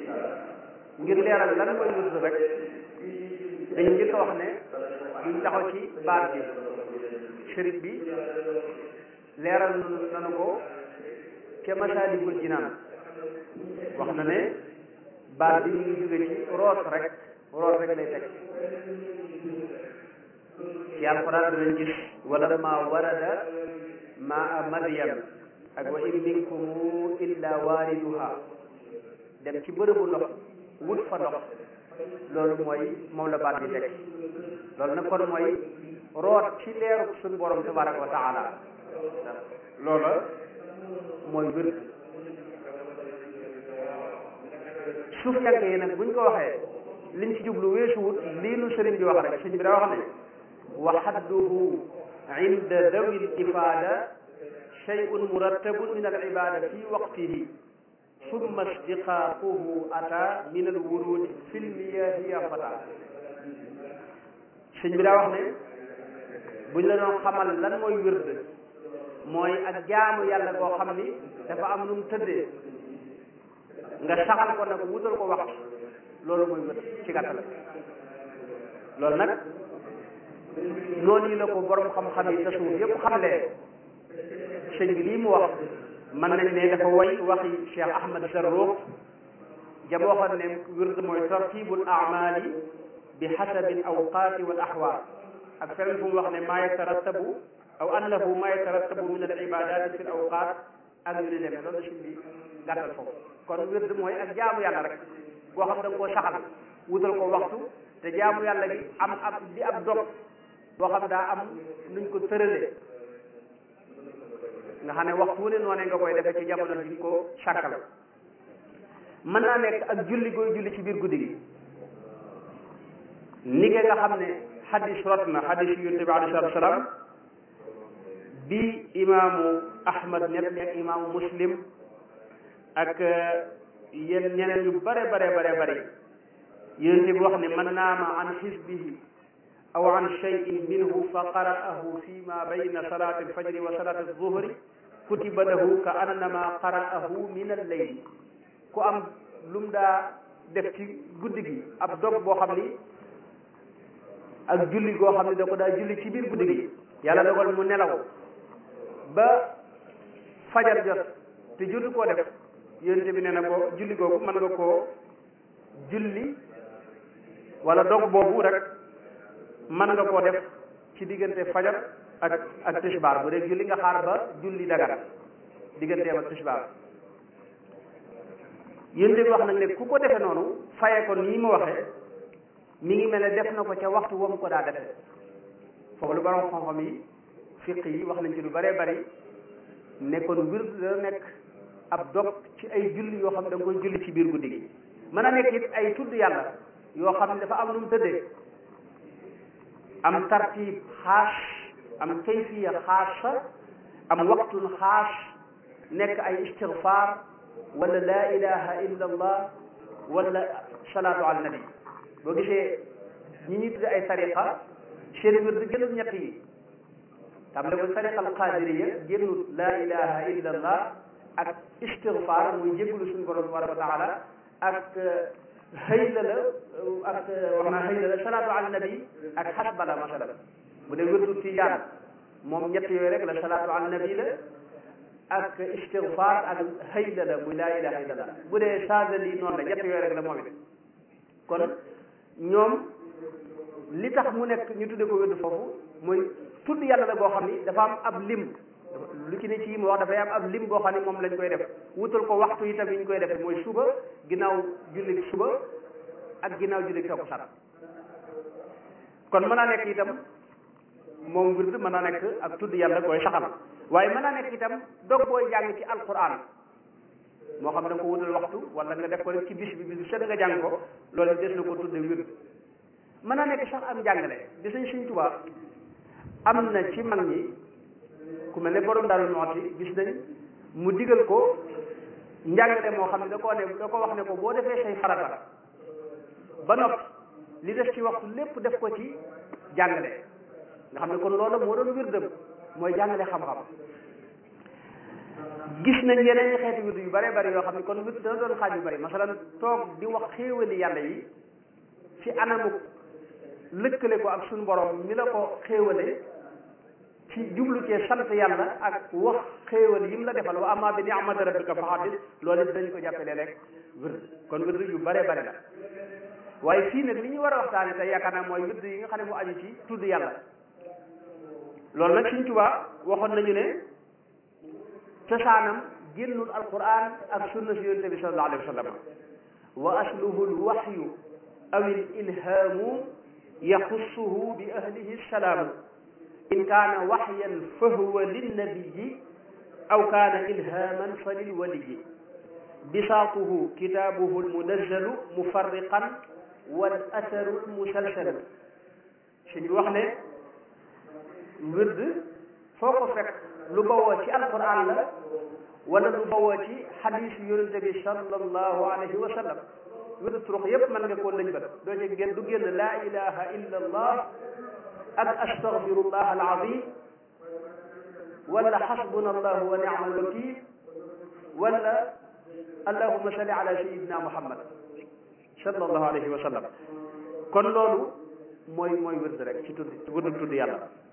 ngir leeral lan mooy wird rek dañu njëkk a wax ne duñ taxaw ci baat bi sëriñ bi leeral nanu ko ca Masaalikul Jinaan wax na ne baat bi ñu ngi jóge ci root rek root rek lay teg ci alxuraan danañ gis wala ma warada maa Madyam ak wa in minkum illa waariduha dem ci bërëbu ndox wut fa ndox loolu mooy moom la baat bi teg loolu nag kon mooy root ci leeru suñu borom tabaraka wa taala loola mooy wér suuf yanke yi nag buñ ko waxee liñ ci jublu weesuwut lii nu sëriñ bi wax rek sëriñ bi daa wax ne wa xadduhu inda dawi l ifada shay'un murattabun min al ibada fi waqtihi summa istiqaaquhu ata min al wurudi fi lmiyahi ya fata sëñ bi daa wax ne buñ la doon xamal lan mooy wird mooy ak jaamu yàlla koo xam ni dafa am nu mu tëddee nga saxal ko nag wutal ko waxtu loolu mooy wird ci gàttal loolu nag noonu yi la ko borom xam-xam yi tasawuf yépp xamlee sëñ bi lii mu wax mën nañ ne dafa way waxi Cheikh Ahmad Zarruq jam waxoon ne wird mooy tartibul amali bi xasabi al awqaati wal axwaal ak feneen fu mu wax ne maa yatarattabu aw annahu maa yatarattabu min al ibadaati fi l awqaat ak yu ni demee loolu sëñ bi gàttal foofu kon wird mooy ak jaamu yàlla rek boo xam da nga koo saxal wutal ko waxtu te jaamu yàlla gi am ab di ab dog boo xam daa am nuñ ko tëralee nga xam ne waxtu wu ne noonee nga koy defee ci jamono bi ko sàkkal mën naa nekk ak julli gooy julli ci biir guddi gi ni nga xam ne xadis rot na xadis yu yonent bi alayhi salaatu salaam bi imaamu ahmad net ak imaamu muslim ak yéen ñeneen yu bare bare bare bare yonent bi wax ne man naama an xisbihi aw an cheyin minhu fa qara'ahu fi ma bayna salati alfajri wa salati alzuhri kutiba lahu ka annama qara'ahu min alleyl ku am lu mu daa def ci guddi gi ab dog boo xam ni ak julli goo xam ne da ko daa julli ci biir guddi gi yàlla dogal mu nelaw ba fajar jot te jotu koo def yonent bi nee na ko julli googu mën nga koo julli wala dog boobu rek mën nga koo def ci diggante fajar ak ak tisbaar bu dee julli nga xaar ba julli dagar digganteem ak tisbaar yonent bi wax nag ne ku ko defe noonu faye ko nii mu waxee mi ngi mel ne def na ko ca waxtu wa mu ko daa defe foofu lu borom xam-xam yi fiq yi wax nañ ci lu bëree bëri ne kon wird da nekk ab dog ci ay julli yoo xam ne da nga koy julli ci biir guddi gi mën a nekk it ay tudd yàlla yoo xam ne dafa am nu mu tëddee am tartib xaas am kayfiya xaasa am waqtun xaas nekk ay istigfaar wala laa ilaha illa allah wala salaatu ala nabi boo gisee ñi ñuy tudde ay tariqa seen wird gënul ñett yi tam le ko tariqa al qadiriya génnul laa ilaha illa allah ak istigfaar muy jégalu suñu borom tabaraka wa taala ak xëyla la ak wax naa xëyla la salaatu ala nabi ak xasbala masalan bu dee wirdu tijaan moom ñett yooyu rek la salaatu ala nabi la ak istigfaar ak xëyla la muy laa ilaha illa allah bu dee saadali noonu la ñett yooyu rek la moom it kon ñoom li tax mu nekk ñu tudde ko wirdu foofu mooy tudd yàlla la boo xam ni dafa am ab lim lu ci ne ci yi mu wax dafay am ab lim boo xam ne moom lañ koy def wutal ko waxtu yi tam yi ñu koy def mooy suba ginnaaw julli suba ak ginnaaw julli takkusaan kon mën naa nekk itam moom wird mën naa nekk ak tudd yàlla koy saxal waaye mën naa nekk itam dog booy jàng ci alquran moo xam da nga ko wutal waxtu wala nga def ko rek ci bis bi bis bi set nga jàng ko loolu des na ko tudde wird mën naa nekk sax am jàngale di sañ Sëñ Tuubaa am na ci mag ñi ku mel ne borom daal nooti gis nañ mu digal ko njàngale moo xam ne da koo ne da ko wax ne ko boo defee say farata ba noppi li def ci waxtu lépp def ko ci jàngale nga xam ne kon loolu moo doon wirdam mooy jàngale xam-xam gis nañ yeneen xeeti wird yu bare bari yoo xam ne kon wird dana doon xaaj yu bari masalan toog di wax xéewali yàlla yi ci anamu lëkkale ko ak suñu borom mi la ko xéewale ci jublu cee sant yàlla ak wax xéewal yi mu la defal wa amma bi ni'mati rabbika fa haddis loolu it dañ ko jàppale rek wird kon wird yu bare bare la waaye fii nag li ñu war a waxtaane tey yaakaar naa mooy wird yi nga xam ne mu aju ci tudd yàlla loolu nag Sëriñ Tuubaa waxoon nañu ne cosaanam génnul alquran ak sunna si yonente bi sallallahu alayhi wa sallam wa asluhu alwahyu aw al ilhaamu yaxussuhu bi ahlihi salaamu in kaana waxyan fa huwa linnabiyi aw kaana ilhaaman fa lilwaliyi bisaatuhu kitaabuhu almunazzalu mufarriqan wal asaru almusalsalu si ñu wax ne wird foo ko fekk lu bawoo ci alquran la wala lu bawoo ci xadiis yonente bi sallallahu alayhi wa sallam wird turux yépp mën nga koo lëñ bat doo ci génn du génn laa ilaha illa allah ak astaghfirullah alazim wala xasbuna allahu wa ni'ma alwakil wala allahuma salli ala sayidina muhammad sallallahu alayhi wa sallam kon loolu mooy mooy wird rek ci tudd wird tudd yàlla